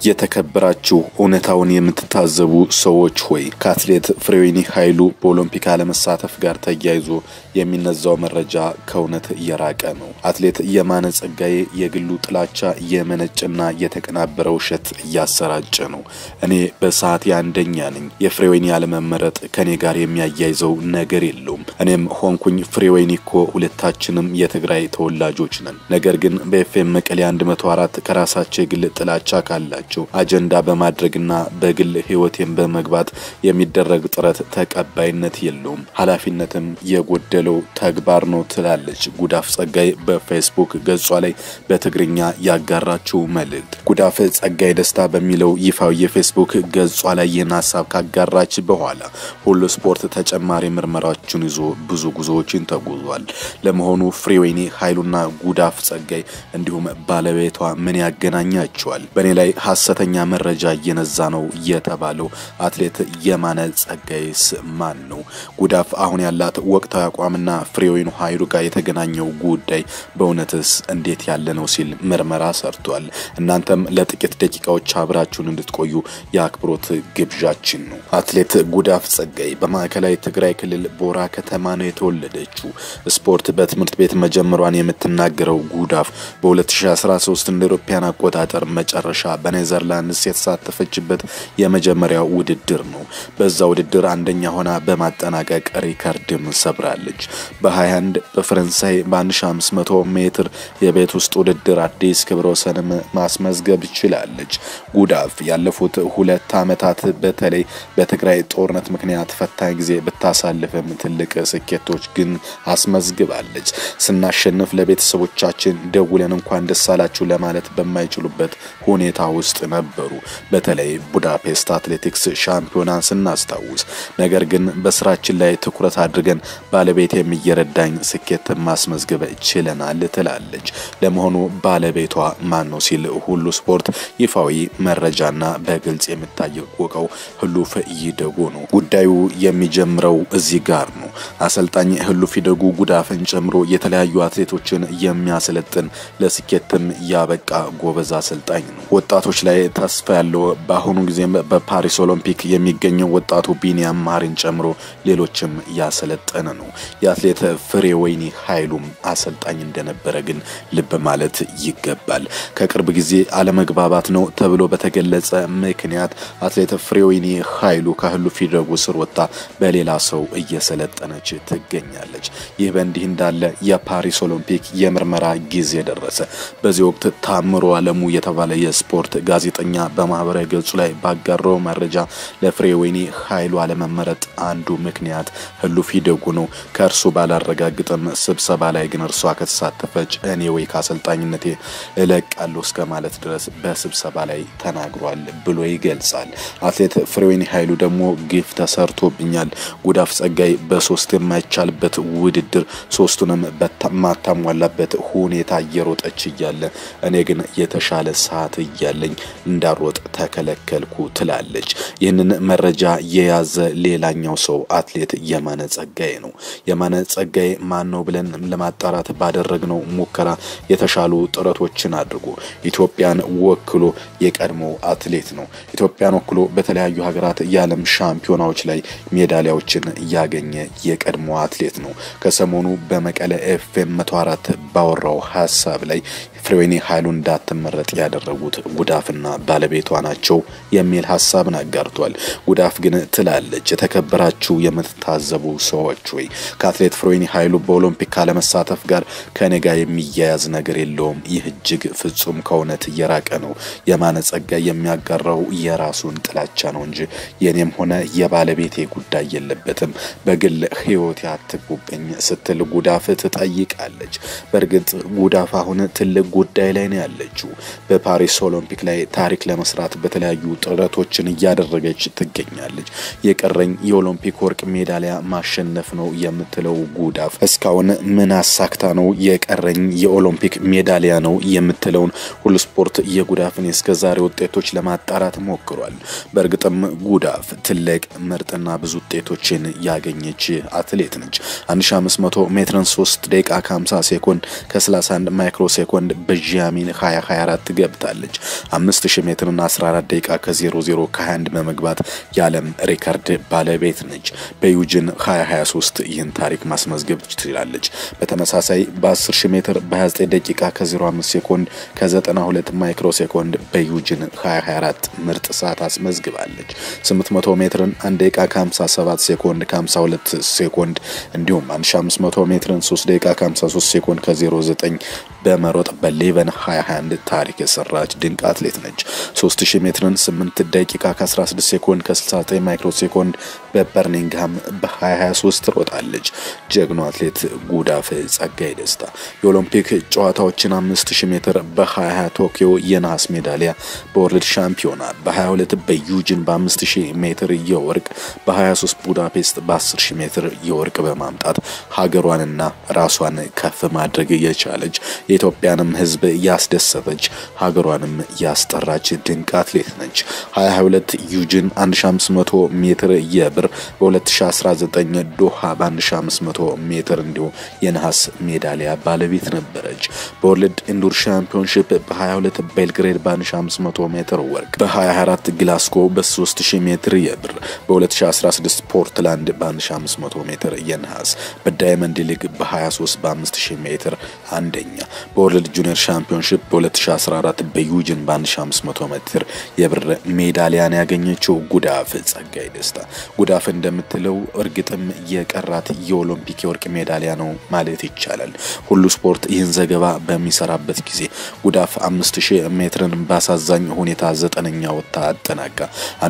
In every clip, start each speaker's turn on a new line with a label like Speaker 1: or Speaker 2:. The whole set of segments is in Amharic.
Speaker 1: የተከበራችሁ እውነታውን የምትታዘቡ ሰዎች ሆይ ከአትሌት ፍሬወይኒ ኃይሉ በኦሎምፒክ አለመሳተፍ ጋር ተያይዞ የሚነዛው መረጃ ከእውነት እየራቀ ነው። አትሌት የማነ ጸጋዬ የግሉ ጥላቻ የመነጭና የተቀናበረ ውሸት እያሰራጨ ነው። እኔ በሰዓት አንደኛ ነኝ። የፍሬወይኒ አለመመረጥ ከኔ ጋር የሚያያይዘው ነገር የለውም። እኔም ሆንኩኝ ፍሬወይኒ እኮ ሁለታችንም የትግራይ ተወላጆች ነን። ነገር ግን በኤፍኤም መቀሌ 104 ከራሳቸው የግል ጥላቻ ካላቸው አጀንዳ በማድረግና በግል ሕይወቴን በመግባት የሚደረግ ጥረት ተቀባይነት የለውም፣ ኃላፊነትም የጎደለው ተግባር ነው ትላለች ጉዳፍ ጸጋይ በፌስቡክ ገጿ ላይ በትግርኛ ያጋራችው መልእክት። ጉዳፍ ጸጋይ ደስታ በሚለው ይፋዊ የፌስቡክ ገጿ ላይ ይህን ሀሳብ ካጋራች በኋላ ሁሉ ስፖርት ተጨማሪ ምርመራዎችን ይዞ ብዙ ጉዞዎችን ተጉዟል። ለመሆኑ ፍሬወይኒ ኃይሉና ጉዳፍ ጸጋይ እንዲሁም ባለቤቷ ምን ያገናኛቸዋል? በእኔ ላይ ሐሰተኛ መረጃ እየነዛ ነው የተባለው አትሌት የማነ ጸጋይስ ማን ነው? ጉዳፍ አሁን ያላት ወቅታዊ አቋምና ፍሬወይኒ ኃይሉ ጋር የተገናኘው ጉዳይ በእውነትስ እንዴት ያለ ነው ሲል ምርመራ ሰርቷል። እናንተም ለጥቂት ደቂቃዎች አብራችሁን እንድትቆዩ የአክብሮት ግብዣችን ነው። አትሌት ጉዳፍ ጸጋይ በማዕከላዊ ትግራይ ክልል ቦራ ከተማ ነው የተወለደችው። ስፖርት በትምህርት ቤት መጀመሯን የምትናገረው ጉዳፍ በ2013 እንደ አውሮፓውያን አቆጣጠር መጨረሻ በኔዘርላንድስ የተሳተፈችበት የመጀመሪያው ውድድር ነው። በዛ ውድድር አንደኛ ሆና በማጠናቀቅ ሪከርድም ሰብራለች። በ21 በፈረንሳይ በ1500 ሜትር የቤት ውስጥ ውድድር አዲስ ክብረ ወሰንም ማስመዝገብ ችላለች። ጉዳፍ ያለፉት ሁለት ዓመታት በተለይ በትግራይ ጦርነት ምክንያት ፈታኝ ጊዜ ብታሳልፍም ትልቅ ስኬቶች ግን አስመዝግባለች። ስናሸንፍ ለቤተሰቦቻችን ደውለን እንኳን ደስ አላችሁ ለማለት በማይችሉበት ሁኔታ ውስጥ ነበሩ። በተለይ ቡዳፔስት አትሌቲክስ ሻምፒዮናን ስናስታውስ፣ ነገር ግን በስራችን ላይ ትኩረት አድርገን ባለቤት የሚየረዳኝ ስኬት ማስመዝገብ ችለናል ትላለች። ለመሆኑ ባለቤቷ ማን ነው ሲል ሁሉ ስፖርት ይፋዊ መረጃና በግልጽ የሚታወቀው ህሉፍ ይደጉ ነው። ጉዳዩ የሚጀምረው እዚህ ጋር ነው። አሰልጣኝ ህሉፍ ይደጉ ጉዳፍን ጨምሮ የተለያዩ አትሌቶችን የሚያሰለጥን ለስኬትም ያበቃ ጎበዝ አሰልጣኝ ነው። ወጣቶች ላይ ተስፋ ያለው በአሁኑ ጊዜም በፓሪስ ኦሎምፒክ የሚገኘው ወጣቱ ቢኒያም ማሪን ጨምሮ ሌሎችም ያሰለጠነ ነው። የአትሌት ፍሬወይኒ ኃይሉም አሰልጣኝ እንደነበረ ግን ልብ ማለት ይገባል። ከቅርብ ጊዜ አለመግባባት ነው ተብሎ በተገለጸ ምክንያት አትሌት ፍሬወይኒ ኃይሉ ከህሉፍ ይደጉ ስር ወጥታ በሌላ ሰው እየሰለጠነች ትገኛለች። ይህ በእንዲህ እንዳለ የፓሪስ ኦሎምፒክ የምርመራ ጊዜ ደረሰ። በዚህ ወቅት ታምሮ አለሙ የተባለ የስፖርት ጋዜጠኛ በማህበራዊ ገጹ ላይ ባጋራው መረጃ ለፍሬወይኒ ኃይሉ አለመመረጥ አንዱ ምክንያት ህሉፍ ይደጉ ነው። ከእርሱ ባላረጋግጥም ስብሰባ ላይ ግን እርሷ ከተሳተፈች እኔ ወይ ከአሰልጣኝነቴ እለቃለሁ እስከ ማለት ድረስ በስብሰባ ላይ ተናግሯል ብሎ ይገልጻል። አትሌት ፍሬወይኒ ኃይሉ ደግሞ ግፍ ተሰርቶብኛል፣ ጉዳፍ ጸጋይ በሶስት የማይቻልበት ውድድር ሶስቱንም በማታሟላበት ሁኔታ እየሮጠች እያለ እኔ ግን የተሻለ ሰዓት እያለኝ እንዳሮጥ ተከለከልኩ ትላለች። ይህንን መረጃ የያዘ ሌላኛው ሰው አትሌት የማነ ጸጋዬ ነው። የማነ ጸጋዬ ማን ነው ብለን ለማጣራት ባደረግነው ሙከራ የተሻሉ ጥረቶችን አድርጎ ኢትዮጵያን ወክሎ የቀድሞ አትሌት ነው። ኢትዮጵያን ወክሎ በተለያዩ ሀገራት የዓለም ሻምፒዮናዎች ላይ ሜዳሊያዎችን ያገኘ የቀድሞ አትሌት ነው። ከሰሞኑ በመቀለ ኤፍኤም 104 ባወራው ሀሳብ ላይ ፍሬወይኒ ኃይሉ እንዳትመረጥ ያደረጉት ጉዳፍና ባለቤቷ ናቸው የሚል ሀሳብን አጋርቷል። ጉዳፍ ግን ትላለች፣ የተከበራችሁ የምትታዘቡ ሰዎች ወይ ከአትሌት ፍሬወይኒ ኃይሉ በኦሎምፒክ ካለመሳተፍ ጋር ከኔ ጋር የሚያያዝ ነገር የለውም። ይህ እጅግ ፍጹም ከእውነት እየራቀ ነው። የማነ ጸጋይ የሚያጋራው የራሱን ጥላቻ ነው እንጂ የኔም ሆነ የባለቤቴ ጉዳይ የለበትም። በግል ሕይወት አትጉብኝ ስትል ጉዳፍ ትጠይቃለች። በእርግጥ ጉዳፍ አሁን ትልቅ ጉዳይ ላይ ነው ያለችው። በፓሪስ ኦሎምፒክ ላይ ታሪክ ለመስራት በተለያዩ ጥረቶችን እያደረገች ትገኛለች። የቀረኝ የኦሎምፒክ ወርቅ ሜዳሊያ ማሸነፍ ነው የምትለው ጉዳፍ እስካሁን ምን አሳክታ ነው የቀረኝ የኦሎምፒክ ሜዳሊያ ነው የምትለውን ሁሉ ስፖርት የጉዳፍን የእስከዛሬ ውጤቶች ለማጣራት ሞክሯል። በእርግጥም ጉዳፍ ትልቅ ምርጥና ብዙ ውጤቶችን ያገኘች አትሌት ነች። 1500 ሜትርን 3 ደቂቃ ከ50 ሴኮንድ ከ31 ማይክሮ ሴኮንድ በዣሚን 2024 ገብታለች። 5000 ሜትርና 14 ደቂቃ ከ00 ከ21 በመግባት የዓለም ሪከርድ ባለቤት ነች። በዩጅን 2023 ይህን ታሪክ ማስመዝገብ ትችላለች። በተመሳሳይ በ10000 ሜትር በ29 ደቂቃ ከ05 ሴኮንድ ከ92 ማይክሮ ሴኮንድ በዩጅን 2024 ምርጥ ሰዓት አስመዝግባለች። 800 ሜትርን 1 ደቂቃ ከ57 ሴኮንድ ከ52 ሴኮንድ እንዲሁም 1500 ሜትርን 3 ደቂቃ ከ53 ሴኮንድ ከ09 በመሮጥ በሌቨን 2021 ታሪክ የሰራች ድንቅ አትሌት ነች። 3000 ሜትርን 8 ደቂቃ ከ16 ሴኮንድ ከ69 ማይክሮ ሴኮንድ በበርሚንግሃም በ2023 ትሮጣለች። ጀግኖ አትሌት ጉዳፍ ጸጋይ ደስታ የኦሎምፒክ ጨዋታዎችን 5000 ሜትር በ2020 ቶኪዮ የነሐስ ሜዳሊያ በወርልድ ሻምፒዮና በ22 በዩጂን በ5000 ሜትር የወርቅ በ23 ቡዳፔስት በ10000 ሜትር የወርቅ በማምጣት ሀገሯንና ራሷን ከፍ ማድረግ የቻለች የኢትዮጵያንም ሕዝብ ያስደሰተች ሀገሯንም ያስጠራች ድንቅ አትሌት ነች። 22 ዩጂን 1500 ሜትር የብር በ2019 ዶሃ በ1500 ሜትር እንዲሁም የነሐስ ሜዳሊያ ባለቤት ነበረች። በወርልድ ኢንዱር ሻምፒዮንሺፕ በ22 ቤልግሬድ በ1500 ሜትር ወርቅ፣ በ24 ግላስጎ በ3000 ሜትር የብር፣ በ2016 ፖርትላንድ በ1500 ሜትር የነሐስ፣ በዳይመንድ ሊግ በ23 በ5000 ሜትር አንደኛ፣ በወርልድ ጁኒየር ሻምፒዮንሺፕ በ2014 በዩጂን በ1500 ሜትር የብር ሜዳሊያን ያገኘችው ጉዳፍ ጸጋይ ደስታ ጉዳፍ እንደምትለው እርግጥም የቀራት የኦሎምፒክ የወርቅ ሜዳሊያ ነው ማለት ይቻላል። ሁሉ ስፖርት ይህን ዘገባ በሚሰራበት ጊዜ ጉዳፍ 5000 ሜትርን በአሳዛኝ ሁኔታ ዘጠነኛ ወጥታ አጠናቃ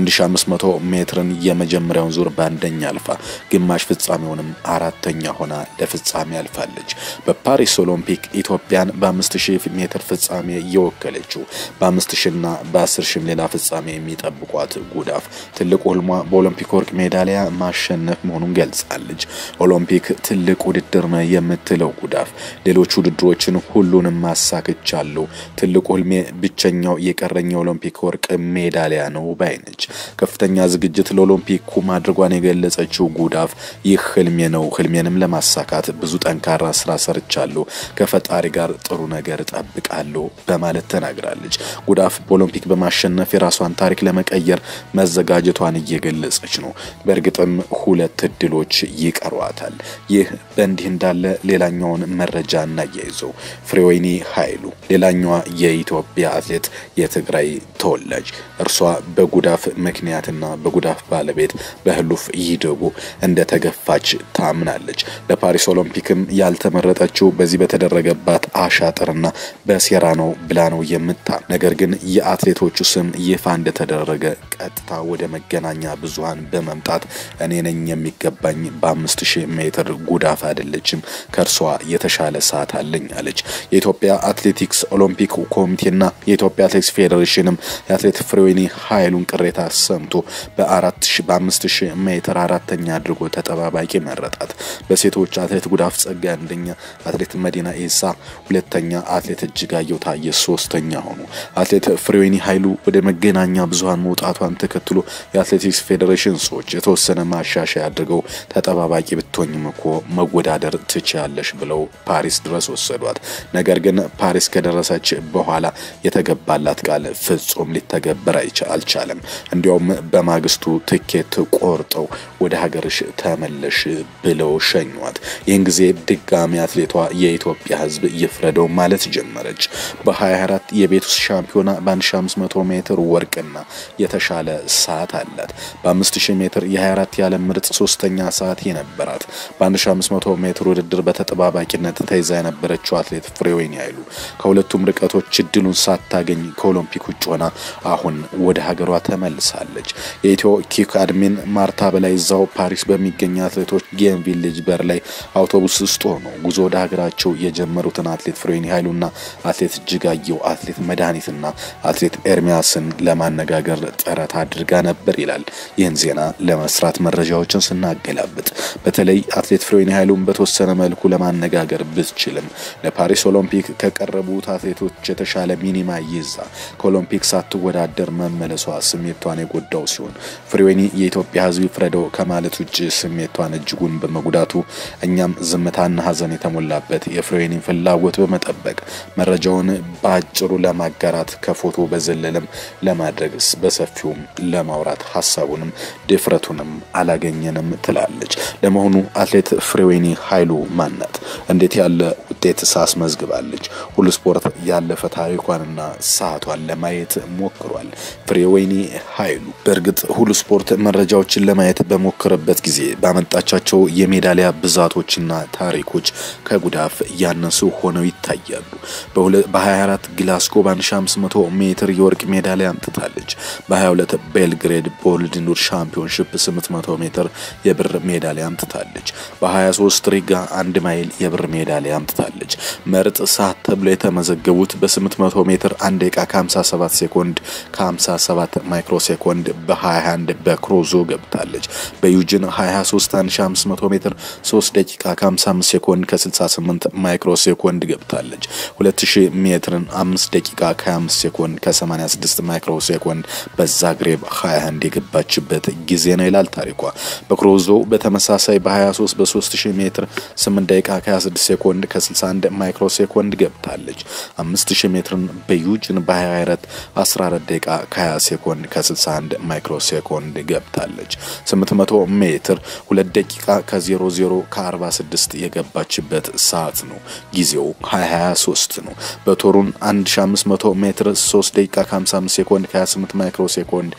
Speaker 1: 1500 ሜትርን የመጀመሪያውን ዙር በአንደኛ አልፋ ግማሽ ፍጻሜውንም አራተኛ ሆና ለፍጻሜ አልፋለች። በፓሪስ ኦሎምፒክ ኢትዮጵያን በ5000 ሜትር ፍጻሜ የወከለችው በ5000ና በ10000 ሌላ ፍጻሜ የሚጠብቋት ጉዳፍ ትልቁ ህልሟ በኦሎምፒክ ወርቅ ሜዳሊያ ማሸነፍ መሆኑን ገልጻለች። ኦሎምፒክ ትልቅ ውድድር ነው የምትለው ጉዳፍ ሌሎች ውድድሮችን ሁሉንም ማሳክቻለሁ፣ ትልቁ ህልሜ ብቸኛው የቀረኝ የኦሎምፒክ ወርቅ ሜዳሊያ ነው ባይ ነች። ከፍተኛ ዝግጅት ለኦሎምፒኩ ማድረጓን የገለጸችው ጉዳፍ ይህ ህልሜ ነው፣ ህልሜንም ለማሳካት ብዙ ጠንካራ ስራ ሰርቻለሁ፣ ከፈጣሪ ጋር ጥሩ ነገር እጠብቃለሁ በማለት ተናግራለች። ጉዳፍ በኦሎምፒክ በማሸነፍ የራሷን ታሪክ ለመቀየር መዘጋጀቷን እየገለጸች ነው። በእርግጥም ሁለት እድሎች ይቀሯታል። ይህ በእንዲህ እንዳለ ሌላኛውን መረጃ እናያይዘው። ፍሬወይኒ ኃይሉ ሌላኛዋ የኢትዮጵያ አትሌት የትግራይ ተወላጅ እርሷ በጉዳፍ ምክንያትና በጉዳፍ ባለቤት በህሉፍ ይደጉ እንደተገፋች ታምናለች። ለፓሪስ ኦሎምፒክም ያልተመረጠችው በዚህ በተደረገባት አሻጥርና በሴራ ነው ብላ ነው የምታ ነገር ግን የአትሌቶቹ ስም ይፋ እንደተደረገ ቀጥታ ወደ መገናኛ ብዙሃን በመምጣት እኔ ነኝ የሚገባኝ በአምስት ሺህ ሜትር ጉዳፍ አይደለችም ከእርሷ የተሻለ ሰዓት አለኝ አለች። የኢትዮጵያ አትሌቲክስ ኦሎምፒክ ኮሚቴና የኢትዮጵያ አትሌቲክስ ፌዴሬሽንም የአትሌት ፍሬወይኒ ኃይሉን ቅሬታ ሰምቶ በአራት ሺ በአምስት ሺህ ሜትር አራተኛ አድርጎ ተጠባባቂ መረጣት። በሴቶች አትሌት ጉዳፍ ጸጋ አንደኛ፣ አትሌት መዲና ኢሳ ሁለተኛ፣ አትሌት እጅጋየሁ ታየ ሶስተኛ ሆኑ። አትሌት ፍሬወይኒ ኃይሉ ወደ መገናኛ ብዙሃን መውጣቷን ተከትሎ የአትሌቲክስ ፌዴሬሽን ሰዎች የተወሰነ ማሻሻያ አድርገው ተጠባባቂ ብትሆኝም እኮ መወዳደር ትችያለሽ ብለው ፓሪስ ድረስ ወሰዷት። ነገር ግን ፓሪስ ከደረሰች በኋላ የተገባላት ቃል ፍጹም ሊተገበር አልቻለም። እንዲያውም በማግስቱ ትኬት ቆርጠው ወደ ሀገርሽ ተመለሽ ብለው ሸኟት። ይህን ጊዜ ድጋሚ አትሌቷ የኢትዮጵያ ሕዝብ ይፍረደው ማለት ጀመረች። በ24 የቤት ውስጥ ሻምፒዮና በ1500 ሜትር ወርቅና የተሻለ ሰዓት አላት። በ5000 ሜትር የ24 የዓለም ምርጥ ሶስተኛ ሰዓት የነበራት በ1500 ሜትር ውድድር በተጠባባቂነት ተይዛ የነበረችው አትሌት ፍሬወይኒ ኃይሉ ከሁለቱም ርቀቶች እድሉን ሳታገኝ ከኦሎምፒክ ውጭ ሆና አሁን ወደ ሀገሯ ተመልሳለች። የኢትዮ ኪክ አድሚን ማርታ በላይ እዛው ፓሪስ በሚገኙ አትሌቶች ጌም ቪሌጅ በር ላይ አውቶቡስ ውስጥ ሆነው ጉዞ ወደ ሀገራቸው የጀመሩትን አትሌት ፍሬወይኒ ኃይሉና አትሌት እጅጋየሁ፣ አትሌት መድኃኒትና አትሌት ኤርሚያስን ለማነጋገር ጥረት አድርጋ ነበር ይላል። ይህን ዜና ለመስራት መረጃዎችን ስናገላብጥ በተለይ አትሌት ፍሬወይኒ ኃይሉን በተወሰነ መልኩ ለማነጋገር ብትችልም ለፓሪስ ኦሎምፒክ ከቀረቡት አትሌቶች የተሻለ ሚኒማ ይዛ ከኦሎምፒክ ሳትወዳደር መመለሷ ስሜቷን የጎዳው ሲሆን ፍሬወይኒ የኢትዮጵያ ሕዝብ ይፍረደው ከማለት ውጭ ስሜቷን እጅጉን በመጉዳቱ እኛም ዝምታና ሐዘን የተሞላበት የፍሬወይኒን ፍላጎት በመጠበቅ ይልቅ መረጃውን በአጭሩ ለማጋራት ከፎቶ በዘለለም ለማድረግ በሰፊውም ለማውራት ሀሳቡንም ድፍረቱንም አላገኘንም ትላለች። ለመሆኑ አትሌት ፍሬወይኒ ኃይሉ ማናት? እንዴት ያለ ውጤት ሳስመዝግባለች? ሁሉ ስፖርት ያለፈ ታሪኳንና ሰዓቷን ለማየት ሞክሯል። ፍሬወይኒ ኃይሉ በእርግጥ ሁሉ ስፖርት መረጃዎችን ለማየት በሞከረበት ጊዜ ባመጣቻቸው የሜዳሊያ ብዛቶችና ታሪኮች ከጉዳፍ ያነሱ ሆነው ይታያሉ። በ24 ግላስጎ በ1500 ሜትር የወርቅ ሜዳሊያ አምጥታለች። በ22 ቤልግሬድ በወርልድ ሻምፒዮንሽፕ 800 ሜትር የብር ሜዳሊያ አምጥታለች። በ23 ሪጋ አንድ ማይል የብር ሜዳሊያ አምጥታለች። ምርጥ ሰዓት ተብሎ የተመዘገቡት በ800 ሜትር 1 ደቂቃ ከ57 ሴኮንድ ከ57 ማይክሮ ሴኮንድ በ21 በክሮዞ ገብታለች። በዩጅን 23 1500 ሜትር 3 ደቂቃ ከ55 ሴኮንድ ከ68 ማይክሮ ሴኮንድ ገብታለች። 2000 ሜትርን 5 ደቂቃ ከ25 ሴኮንድ ከ86 ማይክሮ ሴኮንድ በዛግሬብ 21 የገባችበት ጊዜ ነው ይላል ታሪኳ። በክሮዞ በተመሳሳይ በ23 በ3000 ሜትር 8 ደቂቃ ከ26 ሴኮንድ ከ61 ማይክሮ ሴኮንድ ገብታለች። 5000 ሜትርን በዩጅን በ24 14 ደቂቃ ከ20 ሴኮንድ ከ61 ማይክሮ ሴኮንድ ገብታለች። 800 ሜትር 2 ደቂቃ ከ00 ከ46 የገባችበት ሰዓት ነው። ጊዜው 2023 ነው። በቶሩን 1500 ሜትር 3 ደቂቃ ከ55 ሴኮንድ ከ28 ማይክሮ ሴኮንድ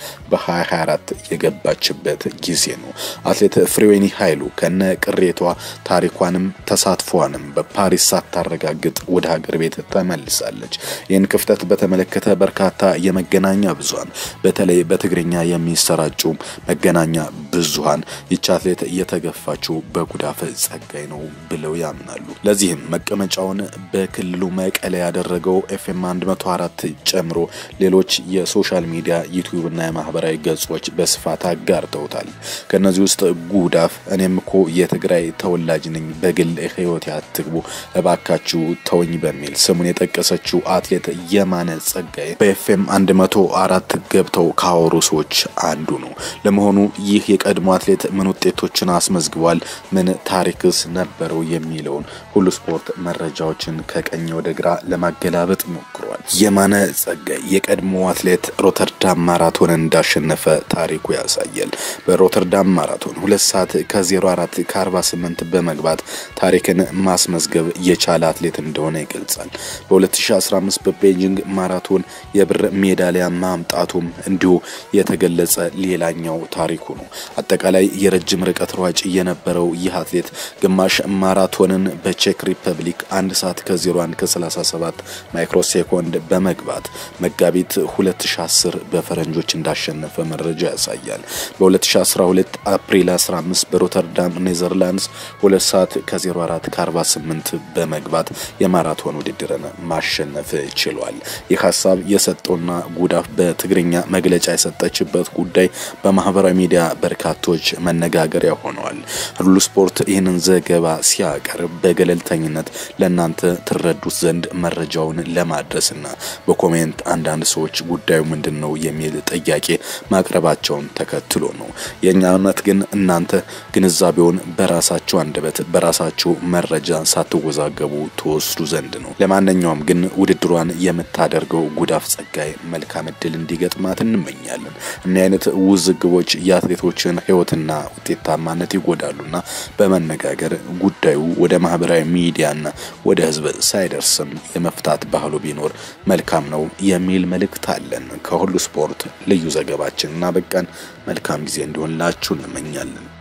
Speaker 1: በ2024 የገባችበት ጊዜ ነው። አትሌት ፍሬወይኒ ኃይሉ ከነ ቅሬቷ ታሪኳንም ተሳትፏንም በፓሪስ ሳታረጋግጥ ወደ ሀገር ቤት ተመልሳለች። ይህን ክፍተት በተመለከተ በርካታ የመገናኛ ብዙሃን በተለይ በትግርኛ የሚሰራጩ መገናኛ ብዙሃን ይቺ አትሌት እየተገፋችው በጉዳፍ ጸጋይ ነው ብለው ያምናሉ። ለዚህም መቀመጫውን በክልሉ መቀለ ያደረገው ኤፍኤም 104 ጨምሮ ሌሎች የሶሻል ሚዲያ ዩቲዩብና የማህበራዊ ገጾች በስፋት አጋርተውታል። ከነዚህ ውስጥ ጉዳፍ እኔም እኮ የትግራይ ተወላጅ ነኝ፣ በግል ህይወት አትግቡ እባካችሁ ተወኝ በሚል ስሙን የጠቀሰችው አትሌት የማነ ጸጋይ በኤፍኤም 104 ገብተው ካወሩ ሰዎች አንዱ ነው። ለመሆኑ ይህ የቀድሞ አትሌት ምን ውጤቶችን አስመዝግቧል? ምን ታሪክስ ነበረው? የሚለውን ሁሉ ስፖርት መረጃዎችን ከቀኝ ወደ ግራ ለማገላበጥ ሞክሯል። የማነ ጸጋይ የቀድሞ አትሌት ሮተርዳም ማራቶን እንዳሸነፈ ታሪኩ ያሳያል። በሮተርዳም ማራቶን ሁለት ሰዓት ከ04 ከ48 በመግባት ታሪክን ማስመዝገብ የቻለ አትሌት እንደሆነ ይገልጻል። በ2015 በቤጂንግ ማራቶን የብር ሜዳሊያ ማምጣቱም እንዲሁ የተገለጸ ሌላኛው ታሪኩ ነው። አጠቃላይ የረጅም ርቀት ሯጭ የነበረው ይህ አትሌት ግማሽ ማራቶንን በቼክ ሪፐብሊክ አንድ ሰዓት ከ01 ከ37 ማይክሮ ሴኮንድ በመግባት መጋቢት 2010 በፈረንጆች እንዳሸነፈ መረጃ ያሳያል። በ2012 አፕሪል 15 በሮተርዳም ኔዘርላንድስ 2 ሰዓት ከ04 ከ48 በመግባት የማራቶን ውድድርን ማሸነፍ ችሏል። ይህ ሀሳብ የሰጠውና ጉዳፍ በትግርኛ መግለጫ የሰጠችበት ጉዳይ በማህበራዊ ሚዲያ በርካቶች መነጋገሪያ ሆነዋል። ሁሉ ስፖርት ይህንን ዘገባ ሲያቀርብ በገለልተኝነት ለእናንተ ትረዱት ዘንድ መረጃውን ለማድረስና በኮሜንት አንዳንድ ሰዎች ጉዳዩ ምንድን ነው የሚል ጥያቄ ማቅረባቸውን ተከትሎ ነው። የእኛ እምነት ግን እናንተ ግንዛቤውን በራሳችሁ አንደበት በራሳችሁ መረጃ ሳትወዛገቡ ትወስዱ ዘንድ ነው። ለማንኛውም ግን ውድድሯን የምታደርገው ጉዳፍ ጸጋይ መልካም እድል እንዲገጥማት እንመኛለን። እኒህ አይነት ውዝግቦች የአትሌቶችን ሕይወትና ውጤታማነት ይጎዳሉና በመነጋገር ጉዳዩ ወደ ማህበራዊ ሚዲያና ወደ ሕዝብ ሳይደርስም የመፍታት ባህሉ ቢኖር መልካም ነው የሚል መልእክት አለን። ከሁሉ ስፖርት ልዩ ዘገባችን እና በቃን መልካም ጊዜ እንዲሆንላችሁ እንመኛለን።